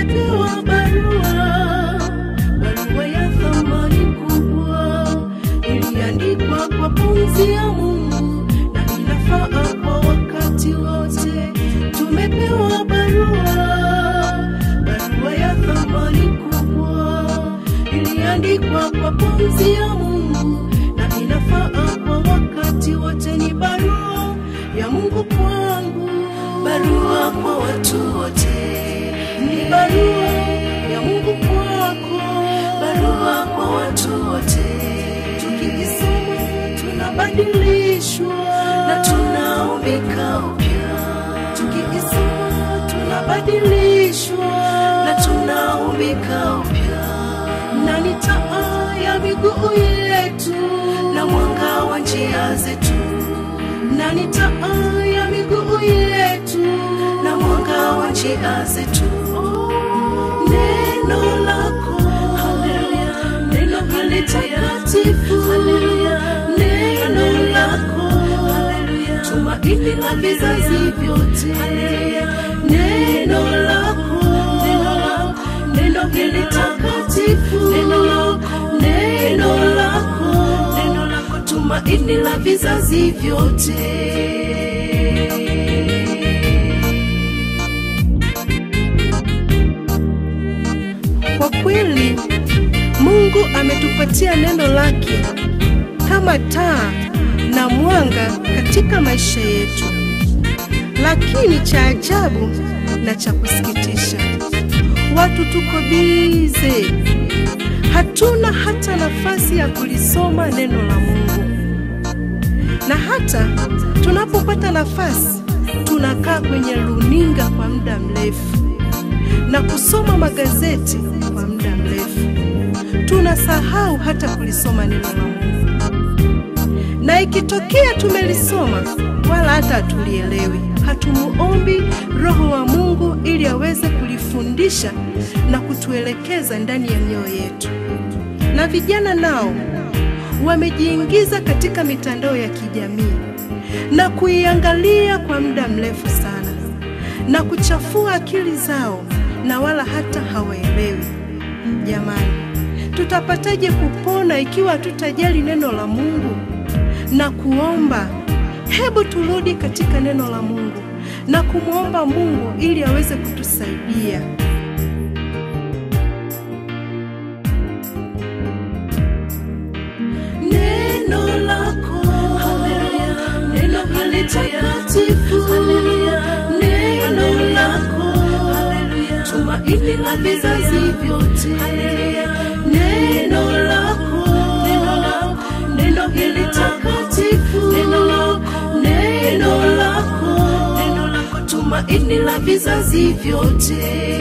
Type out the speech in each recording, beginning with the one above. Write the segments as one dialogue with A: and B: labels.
A: tumepewa barua, barua ya thamani kubwa, iliandikwa kwa pumzi ya Mungu na inafaa kwa wakati wote. Tumepewa barua, barua ya thamani kubwa, iliandikwa kwa pumzi ya Mungu na inafaa kwa wakati wote. Ni barua ya Mungu kwangu, barua kwa watu wote, ni barua ya Mungu kwako, barua kwa watu wote. Tukiisoma tunabadilishwa na tunaumbika upya, tukiisoma tunabadilishwa na tunaumbika upya, na ni taa ya miguu yetu na mwanga wa njia zetu na ni taa ya miguu yetu na mwanga wa njia zetu. Neno lako haleluya, neno hili takatifu haleluya, neno lako haleluya, tumaini la vizazi vyote haleluya, neno lako neno lako, neno hili takatifu neno lako, neno lako neno lako, tumaini la vizazi vyote. Kwa kweli Mungu ametupatia neno lake kama taa na mwanga katika maisha yetu, lakini cha ajabu na cha kusikitisha, watu tuko bize, hatuna hata nafasi ya kulisoma neno la Mungu, na hata tunapopata nafasi tunakaa kwenye runinga kwa muda mrefu na kusoma magazeti kwa muda mrefu, tunasahau hata kulisoma neno la Mungu, na ikitokea tumelisoma wala hata hatulielewi, hatumuombi Roho wa Mungu ili aweze kulifundisha na kutuelekeza ndani ya mioyo yetu. Na vijana nao wamejiingiza katika mitandao ya kijamii na kuiangalia kwa muda mrefu sana na kuchafua akili zao na wala hata hawaelewi. Jamani, tutapataje kupona ikiwa hatutajali neno la Mungu na kuomba? Hebu turudi katika neno la Mungu na kumwomba Mungu ili aweze kutusaidia. Neno lako haleluya, neno hili takatifu haleluya, neno lako haleluya, tumaini la vizazi vyote haleluya, neno lako neno lako, neno hili takatifu neno lako, neno lako neno lako, tumaini la vizazi vyote.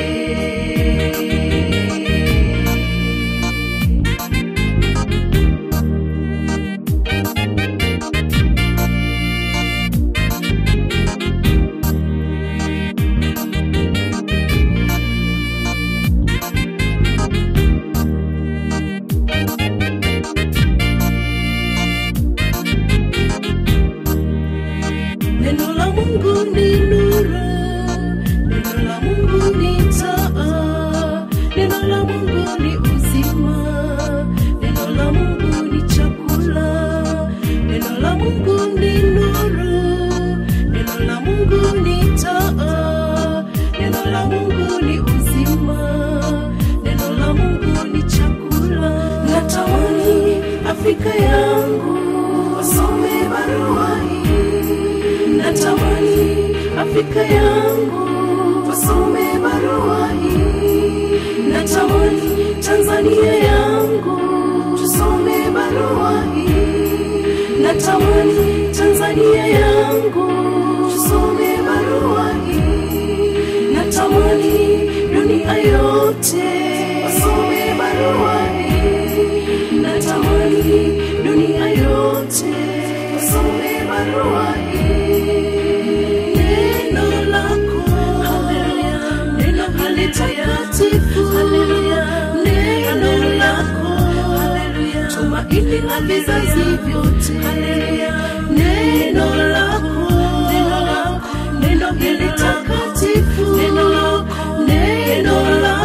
A: Neno la Mungu ni nuru, neno la Mungu ni taa, neno la Mungu ni uzima, neno la Mungu ni chakula, neno la Mungu ni nuru, neno la Mungu ni taa, neno la Mungu ni uzima, neno la Mungu ni chakula. Natamani Afrika yangu wasome barua hii natamani Afrika yangu wasome barua hii, natamani Tanzania yangu tusome barua hii, natamani Tanzania yangu tusome barua hii, natamani dunia yote wasome barua hii, natamani dunia yote wasome barua hii. Neno lako haleluya, neno hili takatifu haleluya, neno lako haleluya, tumaini la vizazi vyote haleluya, neno lako neno lako, neno hili takatifu neno lako, neno lako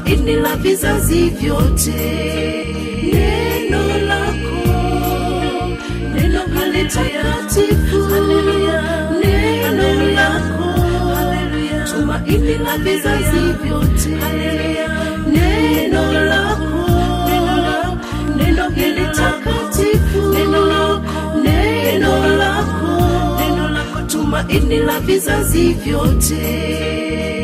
A: tumaini la vizazi vyote. Neno lako, neno hili takatifu, neno lako, tumaini la vizazi vyote. Neno lako, neno hili takatifu, neno lako, neno lako, tumaini la vizazi vyote.